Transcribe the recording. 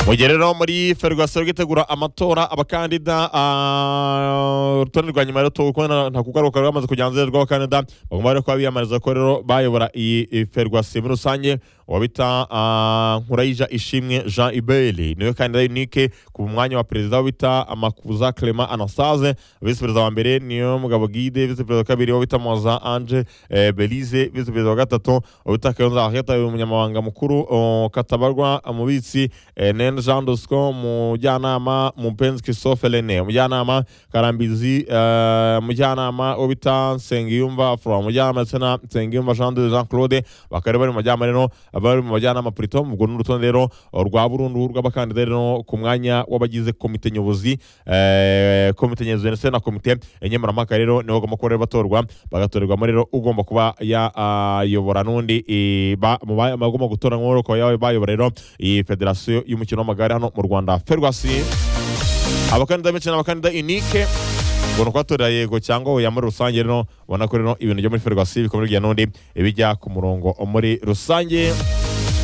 mugere no muri ferwaso bwitegura amatora abakandida urutonde rwa nyuma rero tukubona nta kugaruka bamaze kujya hanze rw'abakandida bagomba rero kuba biyamamariza ko rero bayobora iyi ferwasi muri rusange uwabita nkurayija ishimwe jean ibeli niwe kandida yunike ku mwanya wa perezida wabita amakuza clement anasaze visi perezida wa mbere niyo mugabo gide visi perezida wa kabiri wabita moza ange belize visi perezida wa gatatu wabita kayonza aheta umunyamabanga mukuru o, katabarwa umubitsi nen jean dosco umujyanama mupenzi christophe rene umujyanama karambizi eh, umujyanama wo bita nsengiyumva afro umujyanama ndetse na nsengiyumva jean de jean claude bakaba bari mu majyama rero bari mu majyanama purito ubwo ni urutonde rero rwa burundu rw'abakandida rero ku mwanya w'abagize komite nyobozi eh, komite nyobozi ndetse na komite nkemurampaka rero nibo bagomba kuba rero batorwa bagatorerwamo rero ugomba kuba yayobora n'undi eh, ba- mu ba- bagomba gutora nk'uwo ukaba yawe bayobora rero iyi federasiyo y'umukino w'amagare hano mu rwanda ferwasi abakandida benshi ni abakandida unike ubona ko watorera yego cyangwa oya muri rusange rero ubona ko rero ibintu byo muri ferwasi bikomeye bijya n'undi bijya ku murongo muri rusange